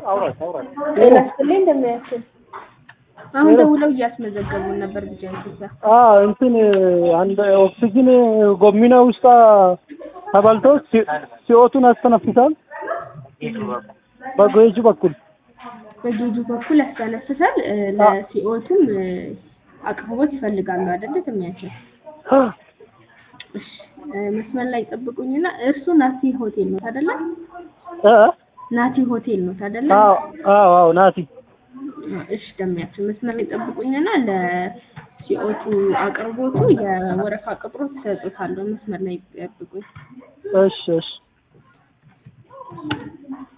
አውራት አውራት ጤና ይስጥልኝ እንደምያችን አሁን ደውለው እያስመዘገቡን ነበር ብቻ ኢትዮጵያ አዎ እንትን አንድ ኦክሲጅን ጎሚና ውስጥ ተበልቶ ሲ- ሲኦቱን ያስተነፍሳል በጎጂ በኩል በጌጁ በኩል ያስተነፍሳል እ፣ ለሲኦቱም እ፣ አቅርቦት ይፈልጋሉ አይደለ ተሚያችን እሺ እ፣ መስመር ላይ ጠብቁኝና እርሱ ናቲ ሆቴል ነው አይደለ እ? ናቲ ሆቴል ነው አይደለ አዎ አዎ አዎ ናቲ እሺ ደሚያችን መስመር ላይ ጠብቁኝና ለሲኦቱ አቅርቦቱ የወረፋ ቅጥሮት ይሰጡታለሁ መስመር ላይ ጠብቁኝ እሺ እሺ